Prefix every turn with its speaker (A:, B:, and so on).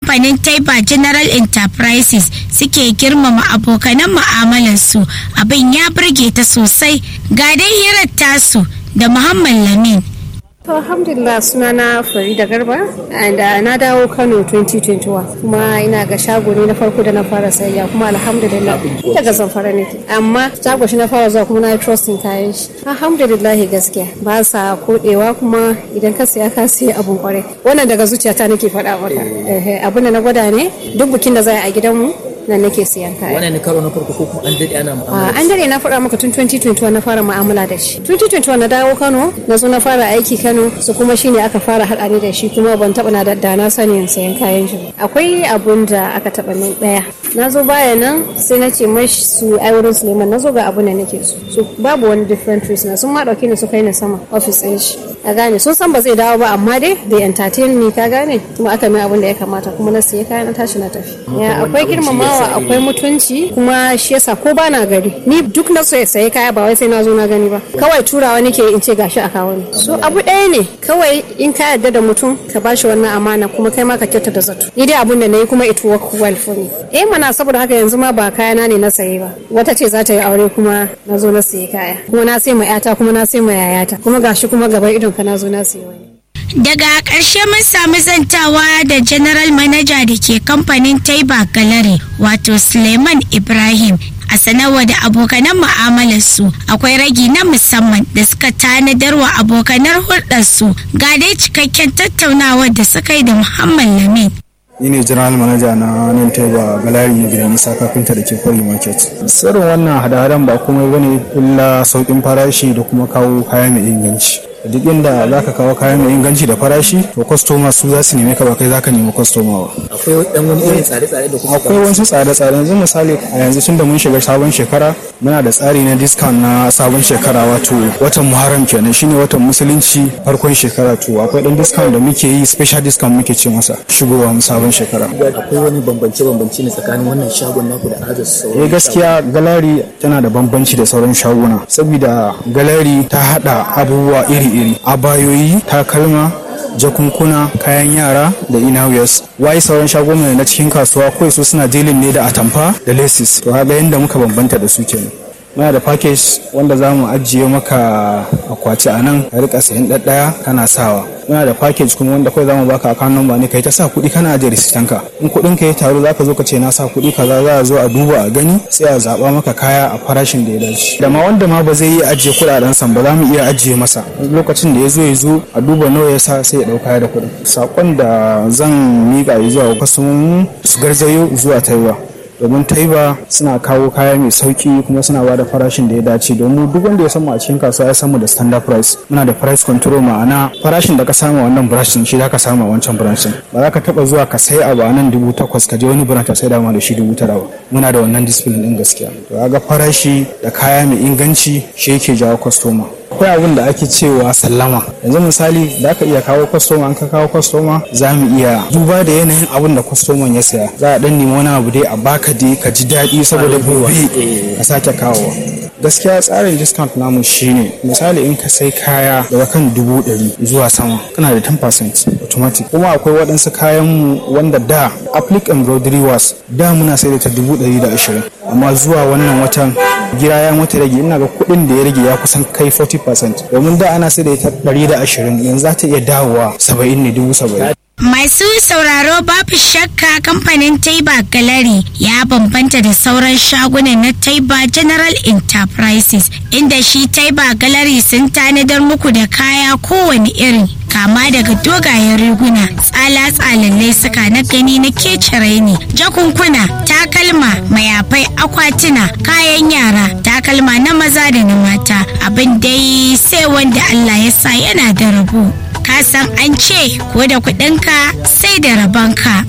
A: kamfanin taiba general enterprises suke girmama abokanan mu'amalarsu abin ya burge ta sosai ga dai hirar tasu da muhammad lamin
B: To alhamdulillah sunana Farida Garba and uh, na dawo Kano 2021 kuma ina ga shago ne na farko da na fara sayayya kuma alhamdulillah daga zamfara ne amma shago shi na fara zuwa kuma na trusting kayan shi alhamdulillah gaskiya ba sa kodewa kuma idan ka siya ka siya abun kwarai wannan daga zuciyata nake faɗa maka abin da na gwada ne duk bikin da za a gidanmu nan nake siyan kaya.
C: Wannan ne karo na farko ko kuma an dade ana mu'amala?
B: An dade na faɗa maka tun 2021 na fara mu'amala da shi. 2021 na dawo Kano, na zo na fara aiki Kano, su kuma shine aka fara haɗa ni da shi kuma ban taɓa na da na sanin sayan kayan shi. Akwai abun da aka taɓa min ɗaya. Na zo baya nan sai na ce mashi su ai wurin Suleiman na zo ga abun da nake so. So babu wani different reason sun ma ɗauke ni su kai ni sama office ɗin shi. Ka gane sun san ba zai dawo ba amma dai da entertain ni ka gane kuma aka mai abun da ya kamata kuma na siya kayan na tashi na tafi. Akwai girmamawa akwai mutunci kuma shi yasa ko bana gari ni duk na so ya sayi kaya ba wai sai na zo na gani ba kawai turawa nake in ce gashi a kawo ni so abu ɗaya ne kawai in ka yarda da mutum ka bashi wannan amana kuma kai ma ka kyauta da zato ni dai abun da nayi kuma it work well for me eh mana saboda haka yanzu ma ba kaya na ne na saye ba wata ce za ta yi aure kuma na zo na sayi kaya kuma na sai ma yata kuma na sai ma yayata kuma gashi kuma gaban idon ka na zo na sayi wani
A: daga ƙarshe mun sami zantawa da general manager da ke kamfanin taiba gallery wato suleiman ibrahim a sanarwa da abokanan mu'amalarsu akwai ragi na musamman da suka tanadar wa abokanar hulɗarsu ga dai cikakken tattaunawar da suka yi da muhammad lamin
D: ni ne general manager na nan taiba galari na gidan isa kafinta da ke kwari market sirrin wannan hada-hadan ba komai bane illa sauƙin farashi da kuma kawo kaya mai inganci duk inda za ka kawo kaya mai inganci da farashi to kwastoma su za su neme ka ba kai za ka nemi kwastoma ba
C: akwai dan wani irin tsare-tsare da kuma
D: akwai wasu tsare-tsare yanzu misali a yanzu tun da mun shiga sabon shekara muna da tsari na discount na sabon shekara wato watan muharram kenan shine watan musulunci farkon shekara to akwai dan discount da muke yi special discount muke ce masa shigowa mu sabon shekara
C: akwai wani bambance-bambance ne tsakanin wannan shagon naku da ajas
D: eh gaskiya galari tana da bambanci da sauran shaguna saboda galari ta hada abubuwa iri-iri abayoyi takalma jakunkuna kayan yara da inawiyas wai sauran shaguna na cikin kasuwa kawai su suna dilin ne da atamfa da laces to haga yadda muka bambanta da su kenan muna da package wanda za mu ajiye maka akwati a nan ka rika sayan ɗaɗɗaya kana sawa muna da package kuma wanda kawai za mu baka account number ne kai ta sa kuɗi kana ajiye risitanka in kuɗin ka ya taru za ka zo ka ce na sa kuɗi kaza za a zo a duba a gani sai a zaɓa maka kaya a farashin da ya dace da ma wanda ma ba zai iya ajiye kuɗaɗen san ba za mu iya ajiye masa lokacin da ya zo ya zo a duba nawa ya sa sai ya ɗau kaya da kuɗin saƙon da zan miƙa zuwa kwastomomin su garzayo zuwa taiwa domin taiba suna kawo kaya mai sauki kuma suna ba da farashin da ya dace domin duk wanda ya samu a cikin kasuwa ya samu da standard price muna da price control ma'ana farashin da ka samu a wannan branch shi za ka samu a wancan branch ba za ka taba zuwa ka sai abu a nan dubu takwas ka je wani branch ka sai da ma da shi dubu tara ba muna da wannan discipline din gaskiya to ga farashi da kaya mai inganci shi yake jawo customer akwai abin da ake cewa sallama yanzu misali da aka iya kawo kwastoma an ka kawo kwastoma za mu iya duba da yanayin abin da kwastoman ya saya za a dan nemi wani abu dai a baka dai ka ji daɗi saboda gobe ka sake kawowa gaskiya tsarin discount namu shine misali in ka sai kaya daga kan dubu ɗari zuwa sama kana da 10% automatic kuma akwai waɗansu kayan mu wanda da applic embroidery was da muna sai da ta dubu ɗari da ashirin amma zuwa wannan watan gira ya mata rage ina ga kuɗin da ya rage ya kusan kai 40% domin da ana sai da ita 120 yanzu za ta iya dawowa 70 ne dubu 70
A: Masu sauraro babu shakka kamfanin Taiba Gallery ya bambanta da sauran shagunan na Taiba General Enterprises inda shi Taiba Gallery sun tanadar muku da kaya kowane iri kama daga dogayen riguna tsala-tsalallai suka na gani na kecere ne jakunkuna takalma mayafai akwatuna kayan yara takalma na maza da na mata abin dai sai wanda Allah ya sa yana da rabo ka san an ce ko da kuɗinka sai da rabanka